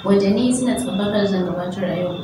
wadda ni suna tsabakar zan gabatar a yau.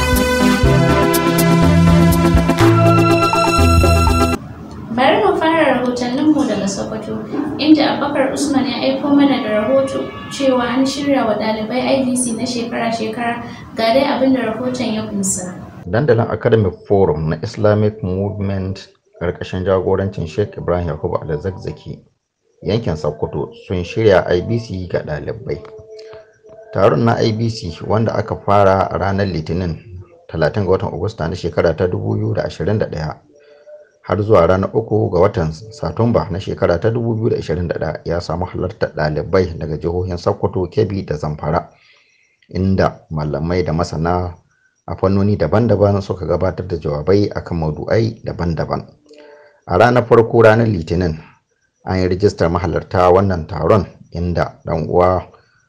Bari mu fara rahotanninmu daga Sokoto, inda Abubakar Usman ya aiko mana da rahoto cewa an shirya wa ɗalibai IVC na shekara-shekara ga dai abin da rahoton ya kunsa. Dandalin Academic Forum na Islamic Movement ƙarƙashin jagorancin Sheikh Ibrahim Yakubu Alzakzaki yankin Sokoto sun shirya IBC ga ɗalibai. Taron na IBC wanda aka fara a ranar Litinin 30 ga watan Agusta na shekara ta 2021 har zuwa ranar 3 ga watan Satumba na shekara ta 2021 ya samu halartar ɗalibai daga jihohin Sokoto, Kebbi da Zamfara inda malamai da masana a fannoni daban-daban suka gabatar da jawabai akan maudu'ai daban-daban. A ranar farko ranar Litinin an yi rijistar mahalarta wannan taron inda ɗan uwa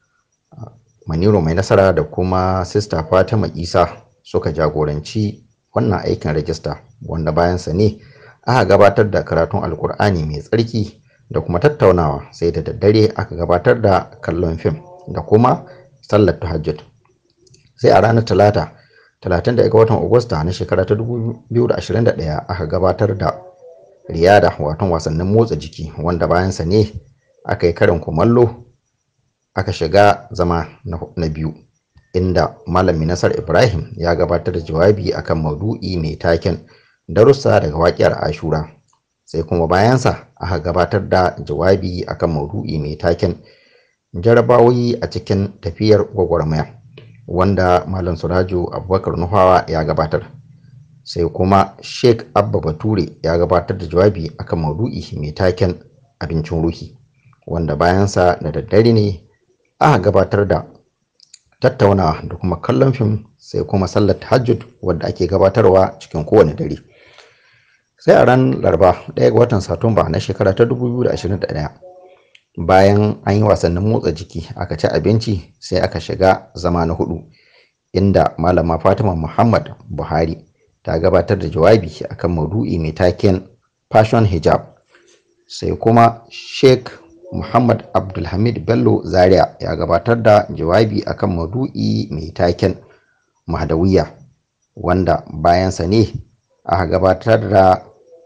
Maniru mai nasara da kuma sista Fatima Isa suka jagoranci wannan aikin rajista wanda bayansa ne aka gabatar da karatun alkur'ani mai tsarki da kuma tattaunawa sai da daddare aka gabatar da kallon fim da kuma sallar tahajjud sai a ranar talata 31 ga watan agusta na shekara ta 2021 aka gabatar da riyada watan wasannin motsa jiki wanda bayansa ne aka yi karin kumallo aka shiga zama na biyu inda malami nasar ibrahim ya gabatar da jawabi akan maudu'i mai taken darussa daga waƙiyar ashura sai kuma bayansa aka gabatar da jawabi akan maudu'i mai taken jarabawoyi a cikin tafiyar gwagwarmaya wanda malam surajo abubakar nuhawa ya gabatar sai kuma sheikh abba bature ya gabatar da jawabi akan maudu'i mai taken abincin ruhi wanda bayansa da daddare ne aka gabatar da tattaunawa da kuma kallon fim sai kuma sallar tahajjud wadda ake gabatarwa cikin kowane dare sai a ran laraba ɗaya ga watan satumba na shekara ta 2021 bayan an yi wasannin motsa jiki aka ci abinci sai aka shiga zama na hudu inda malama fatima muhammad buhari ta gabatar da jawabi akan maudu'i mai taken fashion hijab sai kuma sheikh muhammad abdulhamid bello zaria ya gabatar da jawabi akan maudu'i mai taken mahdawiya wanda bayansa ne aka gabatar da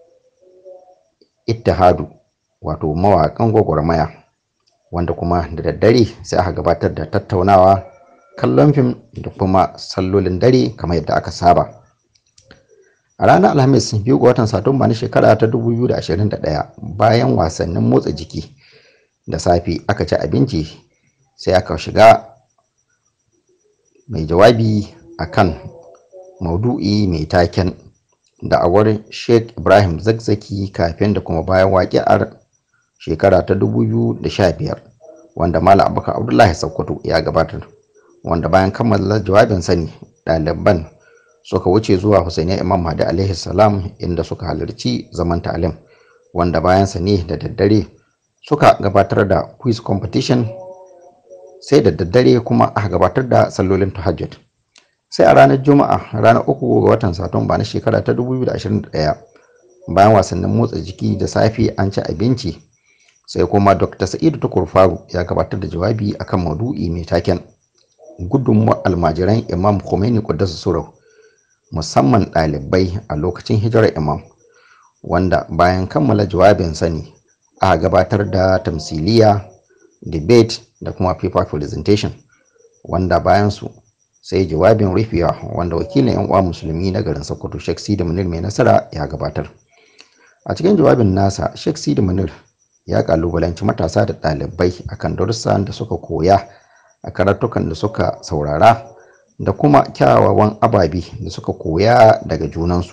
ittihadu wato mawaƙan gwagwarmaya wanda kuma da daddare sai aka gabatar da tattaunawa kallon fim da kuma sallolin dare kamar yadda aka saba a ranar alhamis biyu ga watan satumba na shekara ta 2021 bayan wasannin motsa jiki da safe aka ci abinci sai aka shiga mai jawabi akan maudu'i mai taken da'awar sheikh ibrahim zakzaki kafin da kuma bayan waƙi'ar shekara ta 2015 wanda malam abubakar abdullahi sokoto ya gabatar wanda bayan kammala jawabin sani ɗaliban suka wuce zuwa husainiya imam mahdi alaihi salam inda suka halarci zaman ta'alim wanda bayansa ne da daddare suka gabatar da quiz competition sai da daddare kuma aka gabatar da sallolin tahajjud sai a ranar juma'a ranar uku ga watan satumba na shekara ta 2021 bayan wasannin motsa jiki da safe an ci abinci sai kuma dr sa'idu tukur faru ya gabatar da jawabi akan maudu'i mai taken gudunmuwar almajiran imam khomeini kuddasa surau musamman ɗalibai a lokacin hijirar imam wanda bayan kammala jawabin sani a gabatar da tamsiliya debate da kuma paper presentation wanda bayan su sai jawabin rufiya wanda wakilin yan uwa musulmi na garin sokoto sheikh sidi munir mai nasara ya gabatar a cikin jawabin nasa sheikh sidi munir ya kalubalanci matasa da ɗalibai akan darussan da suka koya a karatukan da suka saurara da kuma kyawawan ababe da suka koya daga junansu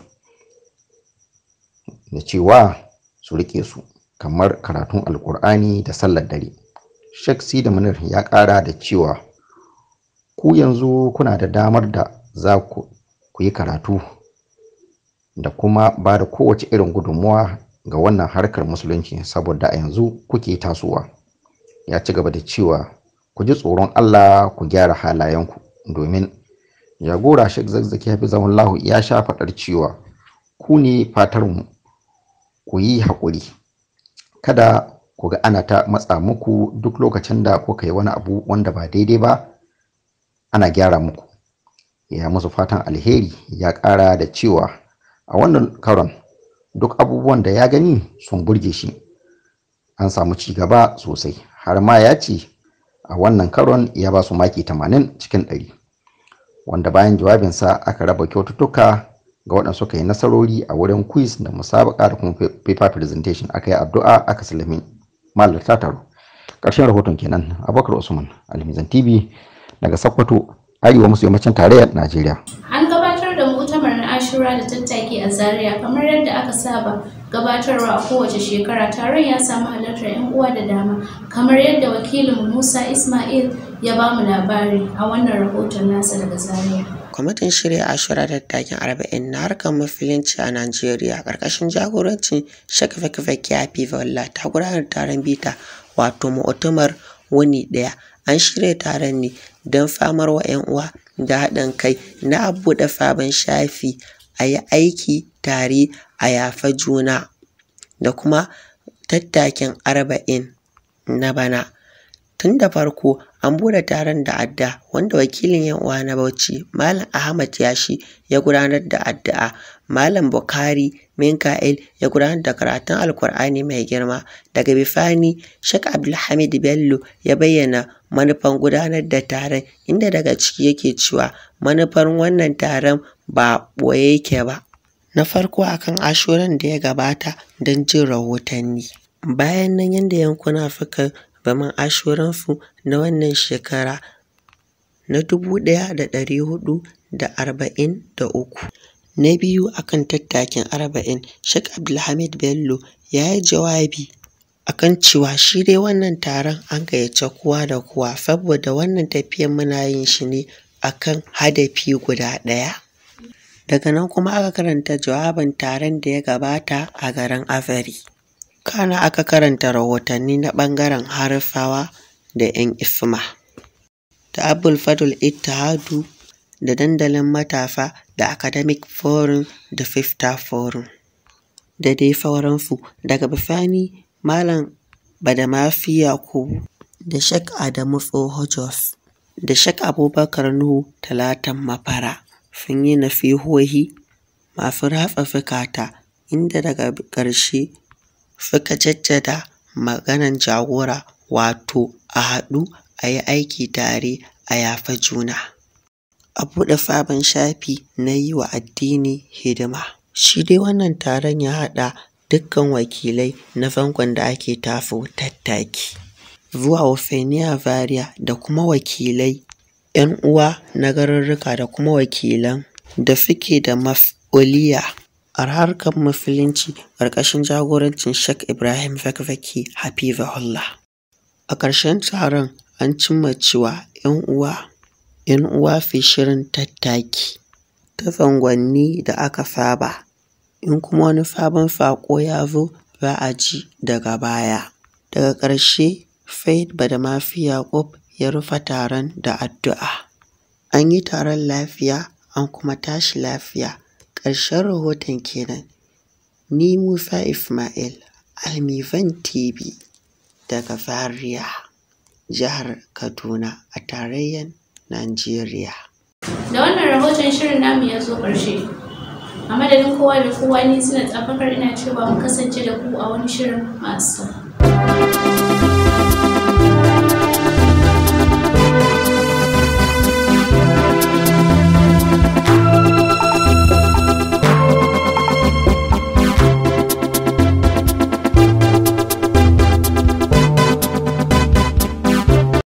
da cewa su rike su kamar karatun alkur'ani da sallar dare sheikh sidi munir ya ƙara da cewa ku yanzu kuna da damar da za ku yi karatu da kuma ba da kowace irin gudunmuwa ga wannan harkar musulunci saboda a yanzu kuke tasowa ya ci gaba da cewa ku ji tsoron Allah ku gyara halayenku domin jagora Sheikh Zakzaki Hafizahun Lahu ya sha faɗar cewa ku ne fatarmu ku yi haƙuri kada ku ga ana ta matsa muku duk lokacin da kuka yi wani abu wanda ba daidai ba ana gyara muku ya musu fatan alheri ya ƙara da cewa a wannan karon duk abubuwan da ya gani sun burge shi an samu ci gaba sosai har ma ya ce a wannan karon ya ba su maki 80 cikin 100 wanda bayan jawabinsa aka raba kyaututtuka ga waɗanda suka yi nasarori a wurin quiz da musabaka da kuma paper presentation aka yi addu'a aka salami malarta taro ƙarshen rahoton kenan abubakar usman alimizan tv daga sokoto arewa maso yammacin tarayyar najeriya An gabatar da mutamar na Ashura da tattaki a Zaria kamar yadda aka saba gabatarwa a kowace shekara taron ya samu halartar 'yan uwa da dama kamar yadda wakilin Musa Ismail ya ba mu labari a wannan rahoton nasa daga Zaria. Kwamitin shirya Ashura da takin arba'in na harkar mafilinci a Najeriya ƙarƙashin jagorancin Sheikh Fakifaki Hafiza ta gudanar taron bita wato mu'tamar wuni ɗaya. An shirya taron ne don famar wa 'yan uwa da haɗin kai na buɗe sabon shafi a yi aiki tare a yafa juna da kuma tattakin arba'in na bana. Tun da farko an bude taron da adda wanda wakilin yan uwa na Bauchi Malam Ahmad Yashi ya gudanar da addu'a Malam Bukhari Minka'il ya gudanar da karatun Alkur'ani mai girma daga bifani Sheikh Abdulhamid Bello ya bayyana manufan gudanar da taron inda daga ciki yake cewa manufar wannan taron ba ɓoye yake ba na farko akan ashuran da ya gabata don jin rahotanni bayan nan yadda yankuna suka zaman ashuransu na wannan shekara na dubu ɗaya da ɗari hudu da arba'in da uku. Na biyu akan tattakin arba'in Sheikh Abdulhamid Bello ya yi jawabi akan cewa shi dai wannan taron an gayyace kowa da kowa saboda wannan tafiyan muna yin shi ne akan hadafi guda ɗaya. Daga nan kuma aka karanta jawabin taron da ya gabata a garin Afari. kana aka karanta rahotanni na ɓangaren harfawa da 'yan isma da abul fadul ittihadu da dandalin matafa da academic forum da fifta forum da dai sauransu daga bisani malam badamafi yakubu da shek adamu tsoho jos da shek abubakar nuhu talatan mafara sun yi nasihohi masu ratsa fikata inda daga ƙarshe suka jaddada maganan jagora wato a haɗu a yi aiki tare a yafa juna a buɗe sabon shafi na yi wa addini hidima shi dai wannan taron ya haɗa dukkan wakilai na zangon da ake taso tattaki zuwa Wafeniya Zaria da kuma wakilai 'yan uwa na garurruka da kuma wakilan da suke da mas'uliya a harkar musulunci ƙarƙashin jagorancin Sheikh Ibrahim Zakzaki Hafizahullah. A ƙarshen taron an cimma cewa 'yan uwa 'yan uwa fi shirin tattaki ta tsangwanni da aka saba in kuma wani sabon saƙo ya zo za a ji daga baya. Daga ƙarshe Faid Badamafi Yaƙub ya rufe taron da addu'a. An yi taron lafiya an kuma tashi lafiya. ƙarshen rahoton kenan ni musa ismail almifan tv daga zaria jihar kaduna a tarayyar najeriya Da wannan rahoton shirin namu ya zo ƙarshe. A madadin kowa da kowa ni suna tsafakar ina cewa mu kasance da ku a wani shirin masu.